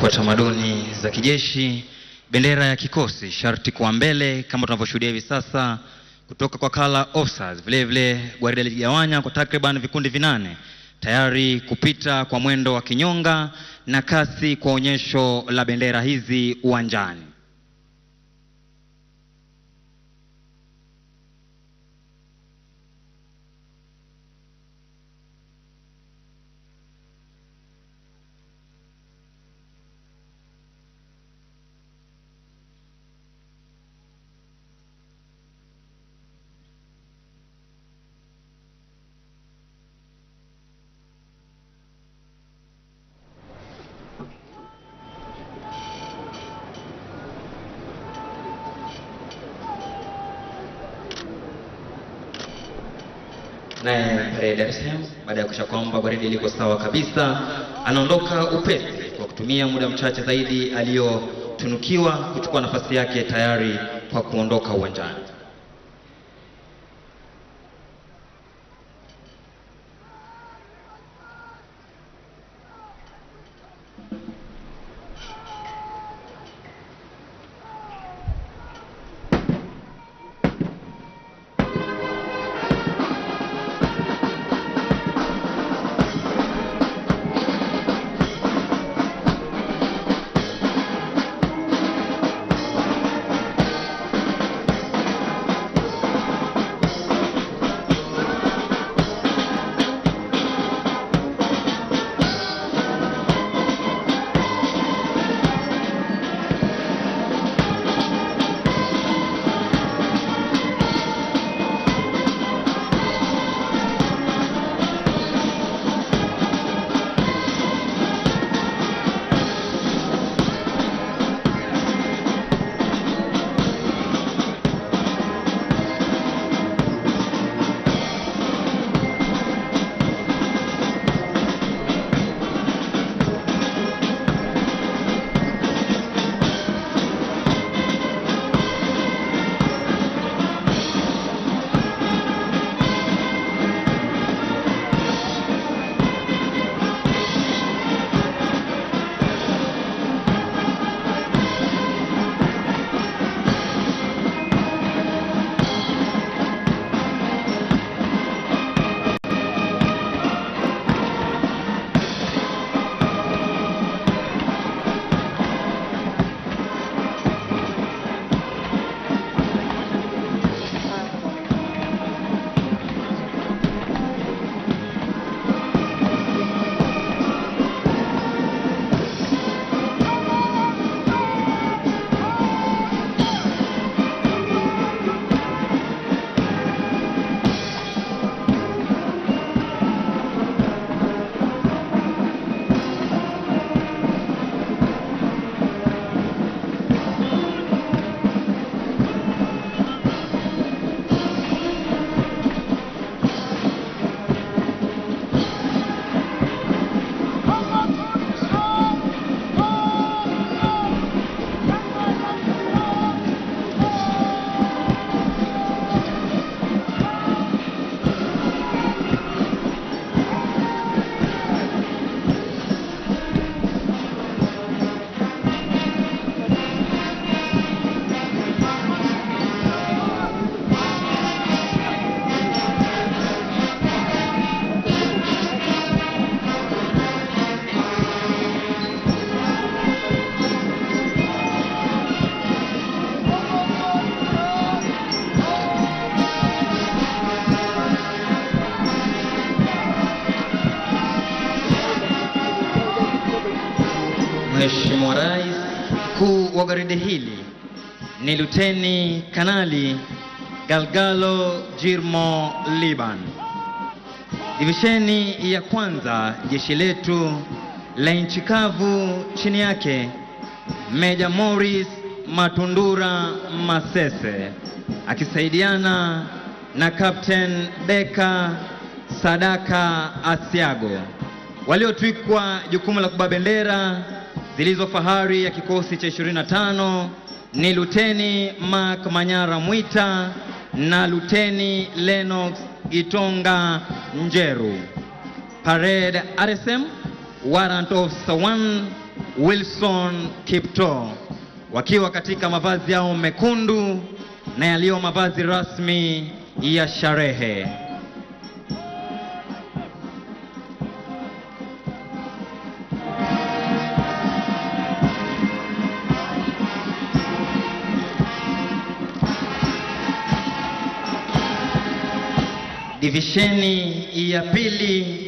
kwa tamaduni za kijeshi, bendera ya kikosi sharti kuwa mbele kama tunavyoshuhudia hivi sasa kutoka kwa Color Officers. Vile vile gwaride liligawanya kwa takriban vikundi vinane tayari kupita kwa mwendo wa kinyonga na kasi kwa onyesho la bendera hizi uwanjani. naye Ray Dar es Salaam baada ya kuisha kwamba gwaridi liko sawa kabisa, anaondoka upesi kwa kutumia muda mchache zaidi aliyotunukiwa kuchukua nafasi yake tayari kwa kuondoka uwanjani. Mheshimiwa Rais, mkuu wa gwaride hili ni Luteni Kanali Galgalo Jirmo Liban. Divisheni ya kwanza jeshi letu la nchi kavu, chini yake Meja Morris Matundura Masese akisaidiana na Captain Deka Sadaka Asiago waliotwikwa jukumu la kubeba bendera zilizo fahari ya kikosi cha 25 ni Luteni Mark Manyara Mwita na Luteni Lennox Gitonga Njeru. Parade RSM Warrant Officer 1 Wilson Kipto wakiwa katika mavazi yao mekundu na yaliyo mavazi rasmi ya sherehe. Divisheni ya pili